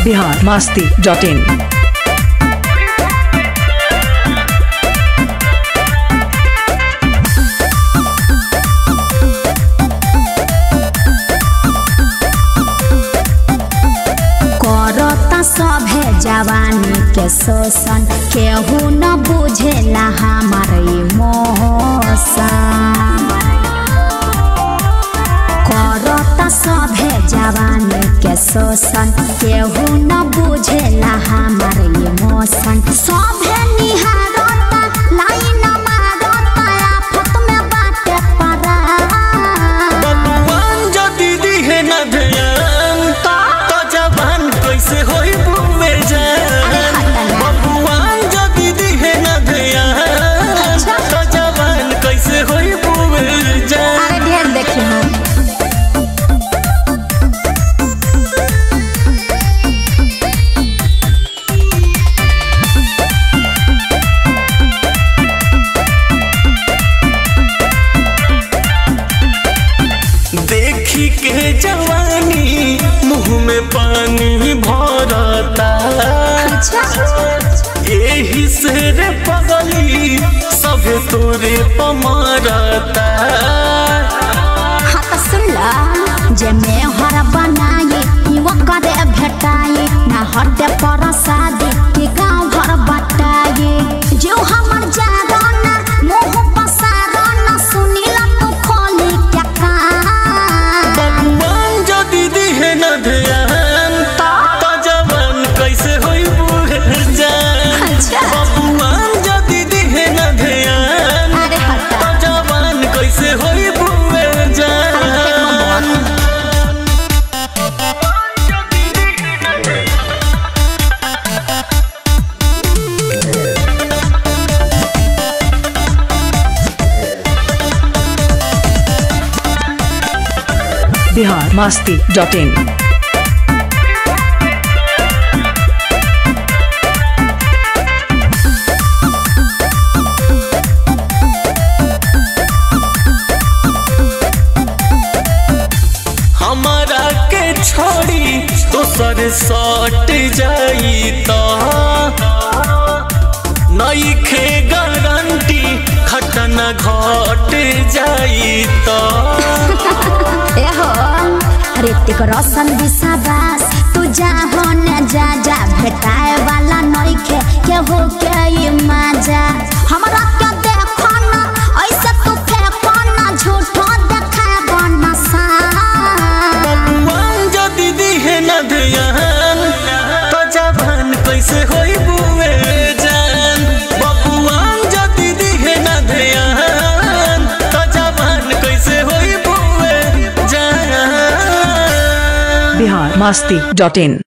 Bihar Masti dot in करता सभे जवानी के शोषण केहू न बुझेला हमार इमोशन करता सभे जवानी के शोषण केहू न बुझेला हमार इमोशन सभे निहारता लाइन मारता आफत में बाटे पड़ा बबुआन जदि दिहे न ध्यान तो जवान कैसे होई बुवे जान बबुआन जदि दिहे न ध्यान तो जवान कैसे होई बुवे जान अरे ढेर देखी हम देखी के जवानी मुंह में पानी भरता एही से रे पगली सभे तोरे पमारता हाँ तो सुन ला जे में हर बनाई युवा करे भेटाई ना हटे पर शादी के गाँव घर बटाई जो हमर जागना मोह पसारना सुनीला तू खोली क्या कान बबुआन जदि दिहे न ध्यान तो जवान कैसे होई बूढ़ जान अच्छा बबुआन जदि दिहे न ध्यान अरे हटा तो जवान कैसे होई बूढ़ जान बिहार मस्ती डॉट इन हमारा के छोड़ी दोसर सट जाई तो नईखे गारंटी खटना घट जाई तो एहो ऋतिक रोशन विश्वास तू जा हो न जा जा भेटाए वाला नइखे केहू के ई मजा हमरा के देखो ना ऐसे तू फेंको ना झूठो देखाबो ना सा बबुआन जदि दिहे न ध्यान तो जवान कैसे होई बुए जान बबुआन जदि दिहे न ध्यान तो जवान कैसे होई बुए जान बिहार मस्ती डॉट इन